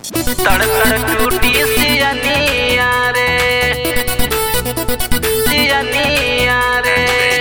तड़ तड़ टूटी सियनिया रे सियनिया रे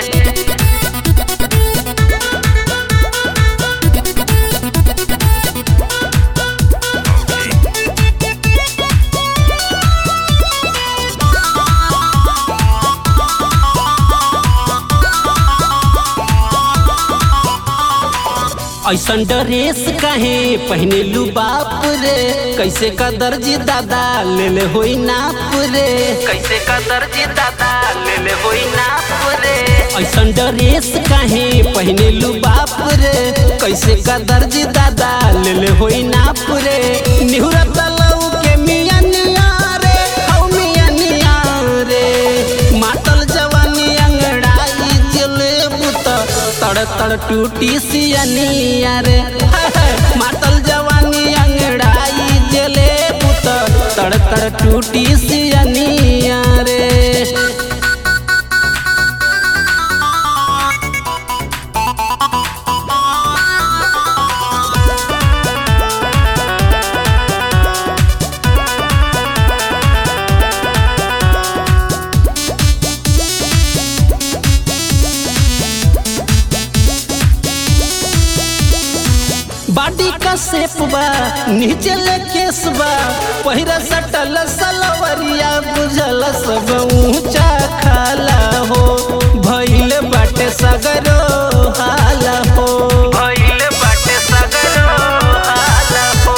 ऐसन ड्रेस काहे पहने लू बाप रे कैसे का दर्जी दादा ले ले होई नाप रे कैसे का दर्जी दादा ले ले होई नाप रे ऐसन ड्रेस काहे पहने लू बाप रे कैसे का दर्जी दादा ले ले होई नाप रे निहुरा तलऊ के मिया निया रे हौ मिया निया रे मातल जवानी अंगड़ाई जले बुत तड़ तड़ टूटी सियनिया रे हाय हाय, मातल जवानी अंगड़ाई जले बुत तड़ तड़ टूटी सियनिया रे बाडी का सेप बा नीचे ले केस बा पहिरा सटल सलवरिया बुझल सब ऊंचा खाला हो भइल बाटे सगरो हाला हो भइल बाटे सगरो हाल हो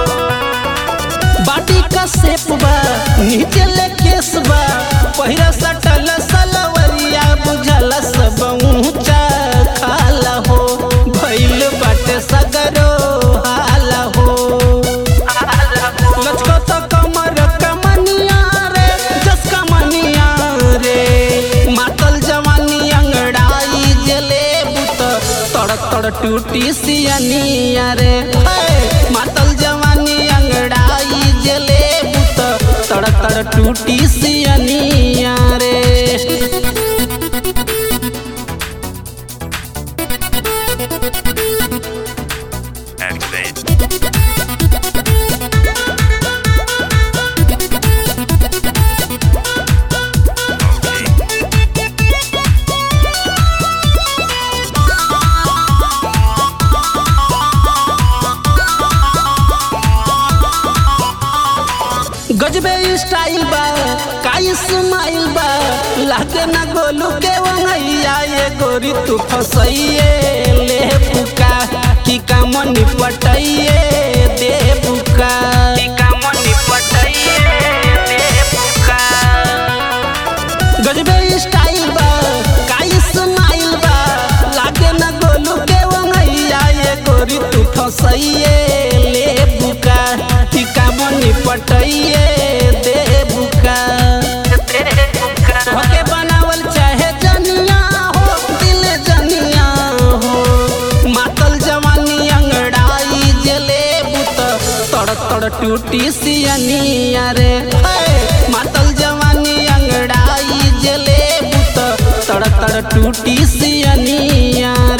बाडी का सेप बा नीचे ले केस बा पहिरा सटल सलवरिया बुझल सब ऊंचा खाला हो भइल बाटे सगरो हाला हो हाल हो लचको तो कमर कमनिया रे जस कमनिया रे मातल जवानी अंगड़ाई जले बुत तड़ तड़ टूटी सियनिया रे हे, मातल जवानी अंगड़ाई जले बुत तड़ तड़ टूटी सियनिया रे Activate. Okay. गजबे स्टाइल बा काई स्माइल बा लागे ना गोलू के वंगैया ये गोरी तू फसैये ले बुका की काम निपटैये दे बुका टीका मनी पटइए दे बुका गजबे स्टाइल बा काई स्माइल बा लागे ना गोलू के वंगैया ये गोरी तू फसैये ले बुका की काम निपटैये दे बुका दे बुका होके बनावल चाहे जनिया हो दिल जनिया हो मातल जवानी अंगड़ाई जले बुत तड़ तड़ टूटी सियनिया रे हे, मातल जवानी अंगड़ाई जले बुत तड़ तड़ टूटी सियनिया